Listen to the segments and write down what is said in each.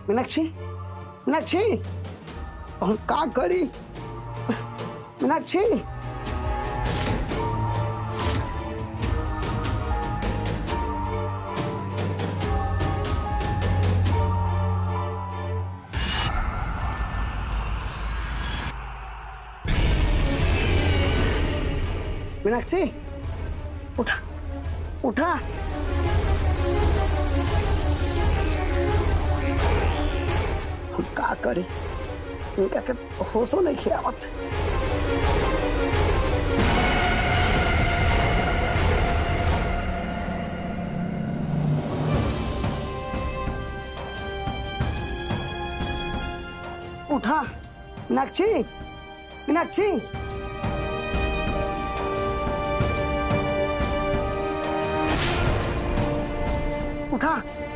मीनाक्षी मीनाक्षी हम का करी मीनाक्षी मीनाक्षी उठा उठा हम का करी इनका के होशो नहीं खियावत उठा मीनाक्षी मीनाक्षी उठा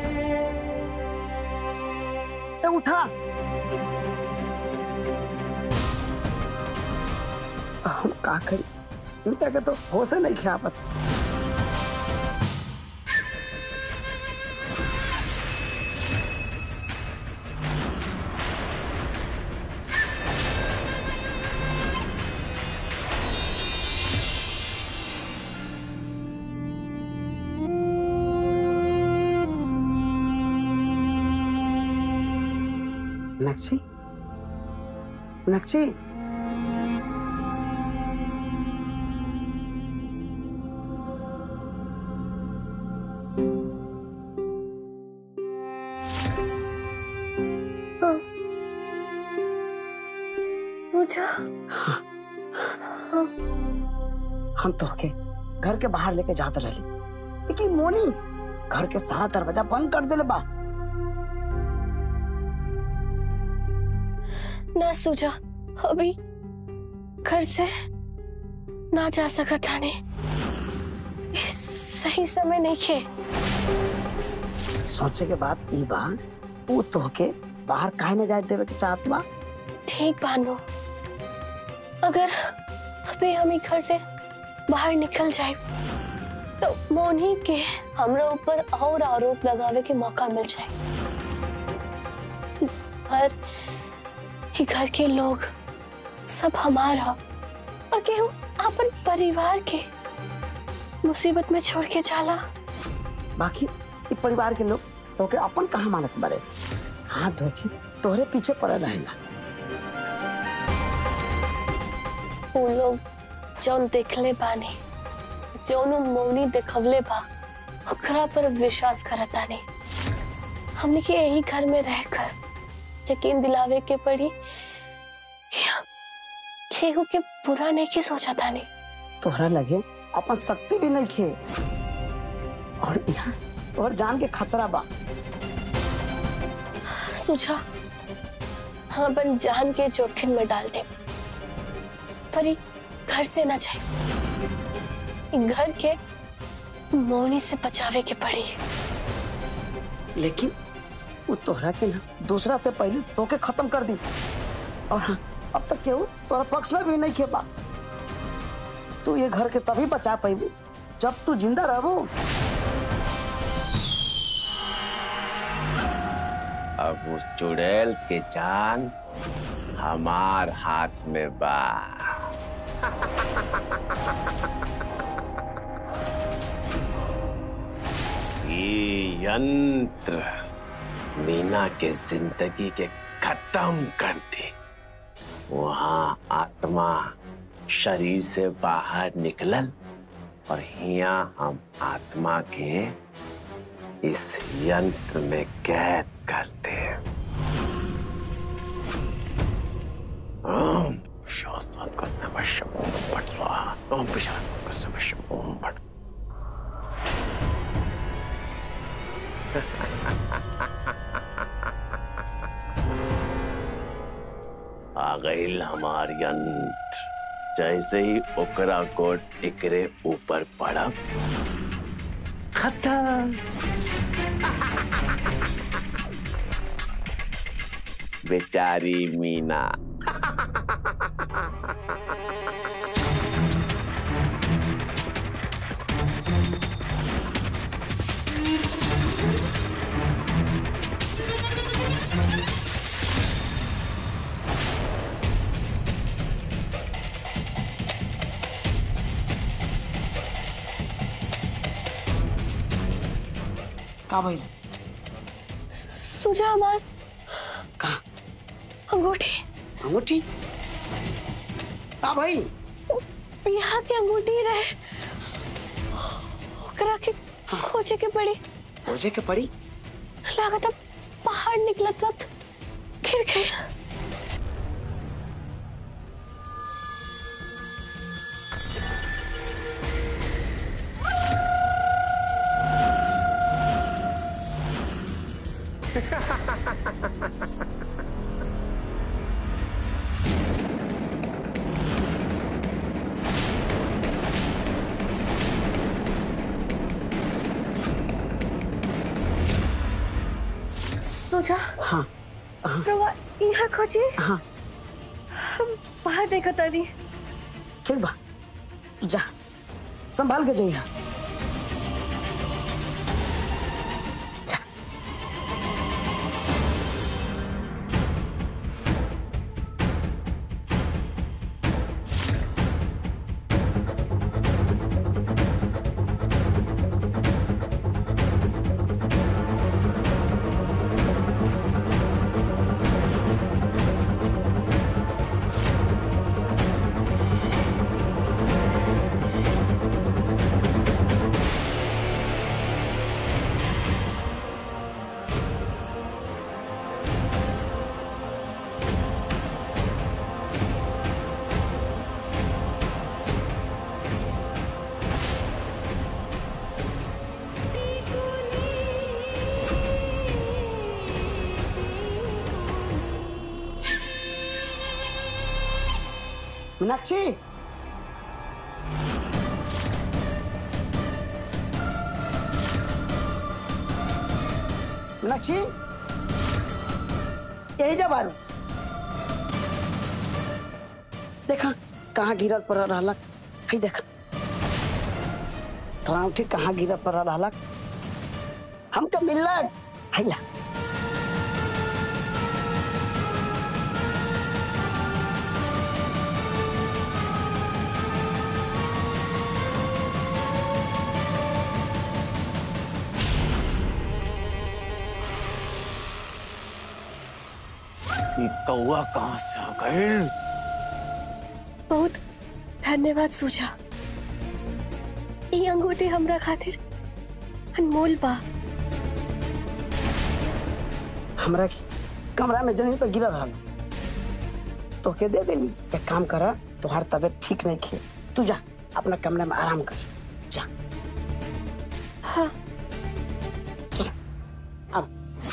ए उठा हम का करी इनका के तो होश नहीं खियावत मीनाक्षी मीनाक्षी पूजा हम तो के घर के बाहर लेके जाते रही लेकिन मोनी घर के सारा दरवाजा बंद कर दिले बा ना सूझा अभी घर से ना जा सका था ने इस सही समय नहीं खे सोचे के बाद ई बा ऊ तो के बाहर काहे न जाए देवे के चाहत बा ठीक बानो अगर अभी हम ही घर से बाहर निकल जाए तो मोनी के हमरा ऊपर और आरोप लगावे के मौका मिल जाए पर ये घर के लोग सब हमारा और केहू अपन परिवार के मुसीबत में छोड़ के जाला बाकी ई परिवार के लोग तो के अपन कहा मानत बड़े हाथ धोके तोहरे पीछे पड़े रहेला वो लोग जौन देखले बानी जौन उ मौनी देखवले बा ओकरा पर विश्वास करता नहीं हमने के यही घर में रहकर यकीन दिलावे के पड़ी कि हम केहू के बुरा नहीं के सोचा था नहीं तोहरा लगे अपन शक्ति भी नहीं खे और यहाँ तोहर जान के खतरा बा सोचा हम अपन जान के जोखिम में डाल दे पर ये घर से ना जाए ये घर के मौनी से बचावे के पड़ी लेकिन वो तोहरा के ना दूसरा से पहले तोके खत्म कर दी और हाँ अब तक केहू तोरा पक्ष में भी नहीं खेपा तू ये घर के तभी बचा पैबू जब तू जिंदा रहबू अब उस चुड़ैल के जान हमार हाथ में बा ये यंत्र मीना के जिंदगी के खत्म कर दे वहां आत्मा शरीर से बाहर निकलल और यहाँ हम आत्मा के इस यंत्र में कैद करते हैं ओम शास्त्रात् कस्यमश्यम ओम भट स्वाहा ओम पिशाचात् कस्यमश्यम ओम भट आ गई हमार यंत्र जैसे ही ओकरा को टिकरे ऊपर पड़ा खत्म बेचारी मीना का भइल सुजा हमार कहाँ अंगूठी अंगूठी का भइल बिहा के अंगूठी रहे ओकरा के खोजे के पड़ी खोजे के पड़ी लागत अब पहाड़ निकलत वक्त गिर गई सुजा हाँ रवा यहाँ खोजी हाँ हम बाहर देखा तानी ठीक बा तू जा संभाल के जइहा जा मीनाक्षी मीनाक्षी यही जा बारू देखा कहाँ गिरल पड़ रहलक है देख तोरा उठी कहाँ गिरल पड़ रहलक हमके मिललक हैला ये कौआ कहाँ से आ गए बहुत धन्यवाद सुजा ई अंगूठी हमरा खातिर अनमोल बा हमरा के कमरा में जमीन पर गिरल रहल तो के दे देली एक काम करा तोहार तबीयत ठीक नहीं खे तू जा अपना कमरे में आराम कर जा हाँ चल अब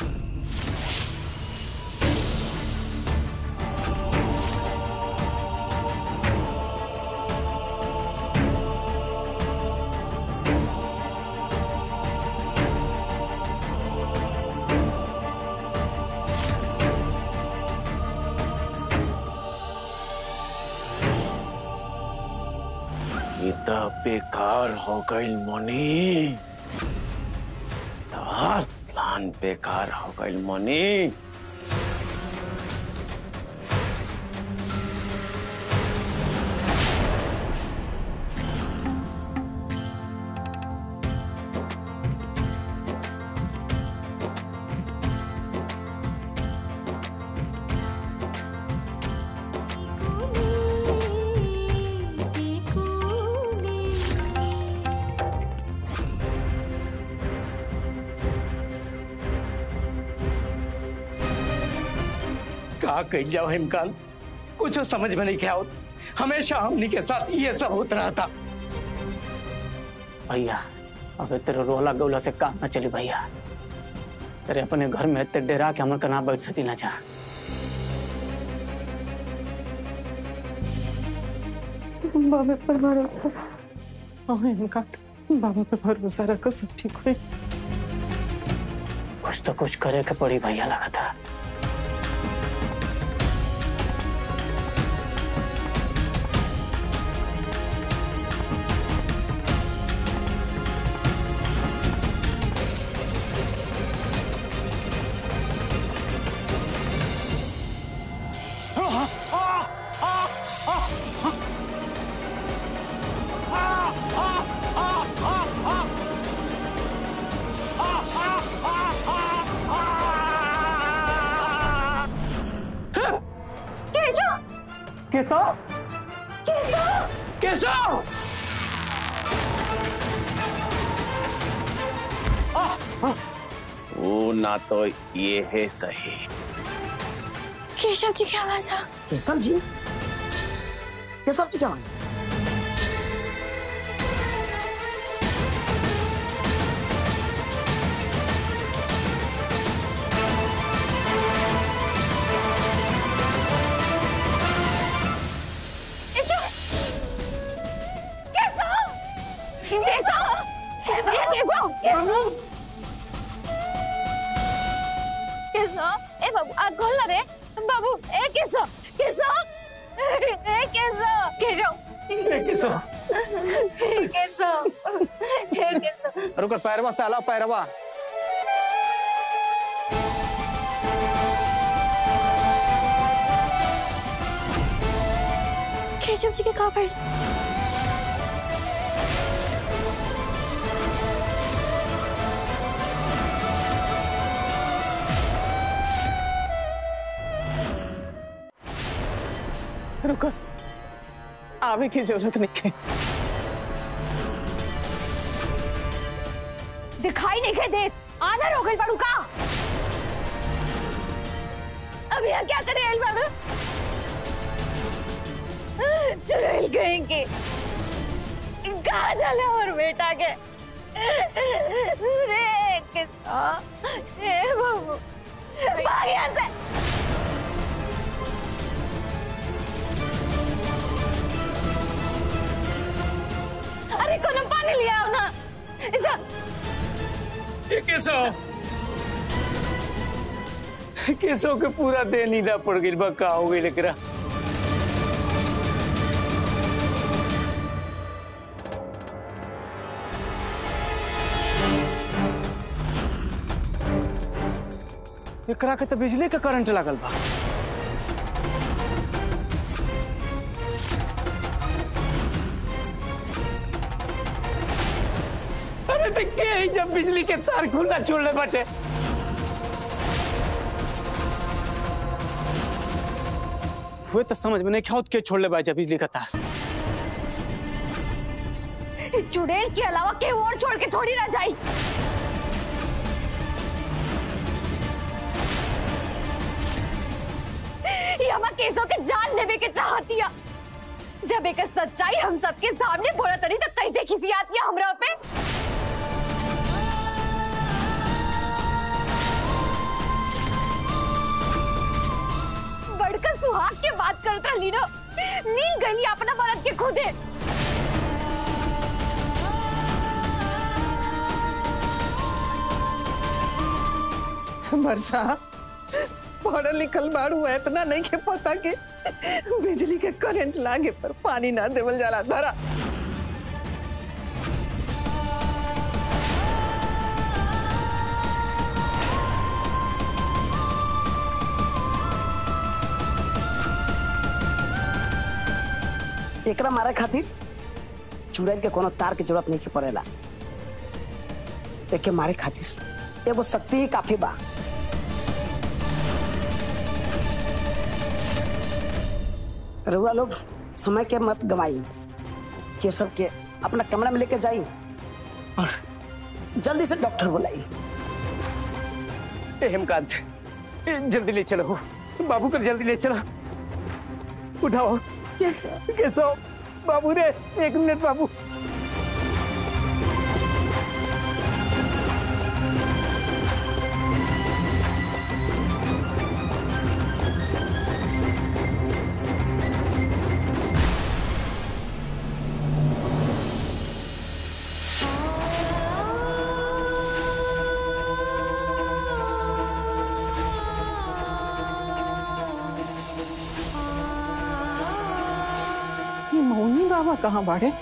ये तो बेकार हो गई मनी तोहार प्लान बेकार हो गई मनी का कही जाओ हिमकाल कुछ समझ में नहीं क्या होता हमेशा हमनी के साथ ये सब होता रहा था भैया अबे तेरे रोला गौला से काम न चली भैया तेरे अपने घर में इतने डेरा के हमन का ना बैठ सकी ना जा बाबा पर भरोसा हाँ इनका बाबा पे भरोसा रखो सब ठीक हुई कुछ तो कुछ करे के पड़ी भैया लगा था केशव केशव वो ना तो ये है सही केशव जी की आवाज आ केशव जी केशव जी क्या हुआ? केशव केशव केशव भैया केशव केशव ए बाबू आग खोल ना रे बाबू ए केशव केशव ए केशव केशव केशव केशव ए केशव रुकर पैरवा साला पैरवा केशव जी के कहाँ पर रुको आवे की जरूरत नहीं है दिखाई नहीं देख आना हो गई बड़ू का अब यहाँ क्या करे एल बाबू चुड़ैल कहेंगे कहा चले और बेटा के रे कितना ए बाबू भाग यहाँ से अरे कोनो पानी लिया आओ ना जा केशव केशव के पूरा देह नीला पड़ गई बा का हो गई लेकरा एकरा के तो बिजली के करंट लागल बा अरे तो के ही जब बिजली के तार खुला छोड़ले बाटे हुए तो समझ में नहीं क्या के छोड़ ले बाजा बिजली का तार चुड़ैल के अलावा के और छोड़ के थोड़ी ना जाई ये हमारा केसों के जान लेवे के चाहतिया जब एक सच्चाई हम सबके सामने बोला तरी तो कैसे खिसी आती है हमरा पे बड़का सुहाग के बात करता लीनो नील गली अपना मरद के खुदे बरसा पढ़ल लिखल बाड़ू है इतना नहीं के पता के बिजली के करंट लागे पर पानी ना देवल जाला धरा एकरा मारे खातिर चुड़ैल के कोनो तार के जरूरत नहीं पड़ेला एके मारे खातिर एगो शक्ति ही काफी बा रउआ लोग समय के मत गवाई केशव के अपना कमरा में लेके जाई और जल्दी से डॉक्टर बुलाई ए हेमकांत ए, जल्दी ले चलो बाबू को जल्दी ले चलो उठाओ केशव बाबू रे एक मिनट बाबू ये मौनी बाबा कहाँ बाड़े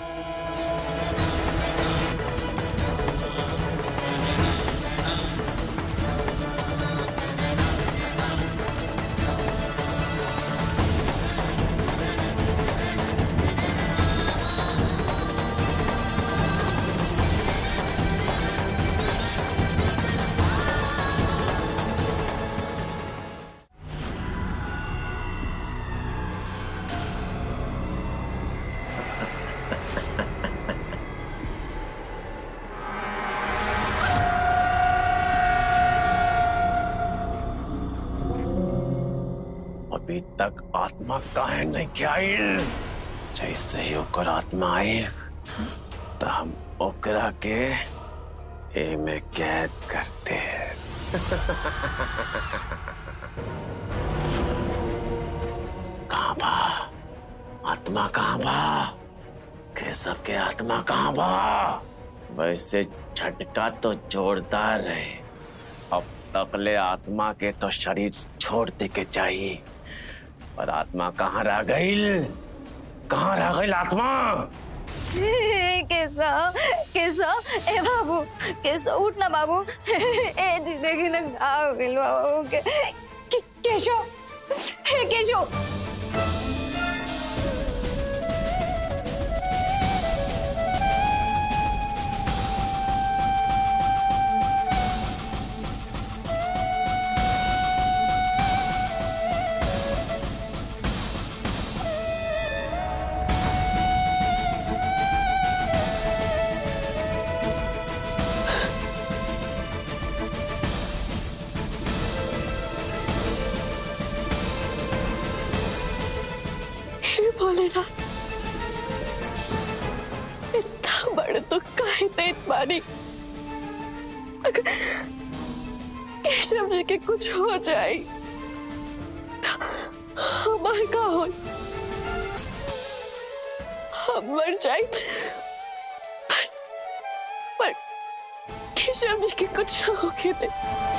अभी तक आत्मा काहे नहीं क्या आइल जैसे ही ओकर आत्मा आई तो हम ओकरा के ए में कैद करते हैं कहाँ बा आत्मा कहाँ बा के सबके आत्मा कहाँ बा वैसे झटका तो जोरदार रहे अब तकले आत्मा के तो शरीर छोड़ दे के चाहिए पर आत्मा कहाँ रह गई कहाँ रह गई आत्मा केसा केसा ए बाबू केसा उठ ना बाबू ए जी देखी ना का हो गइल बाबू के के- केशो हे केशो हे भोलेनाथ इतना बड़ तो काहे देत बानी अगर केशव जी के कुछ हो जाए तो हमार का हो हम मर जाए पर, पर केशव जी के कुछ हो के दे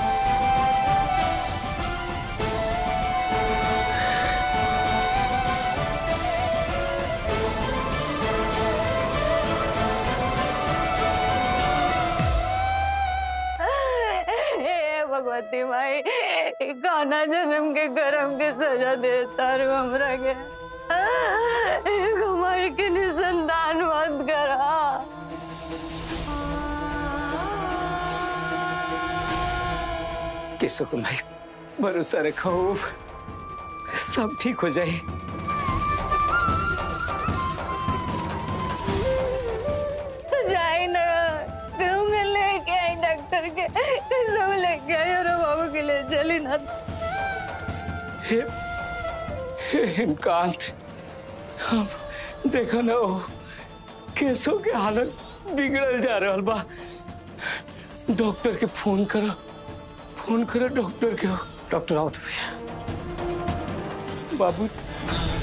हे भगवती माई गाना जन्म के गरम के सजा देता रू हमरा के हमारे के निसंतान मत करा केसो को भाई भरोसा रखो सब ठीक हो जाए तो जाए ना कहूँगा लेके आई डॉक्टर के सब लेके आई और बाबू के लिए चली ना हे हे हेमकांत हम देखो ना वो केसो के हालत बिगड़ल जा रहल बा डॉक्टर के फोन करो फोन करो डॉक्टर के डॉक्टर आओ तो भैया बाबू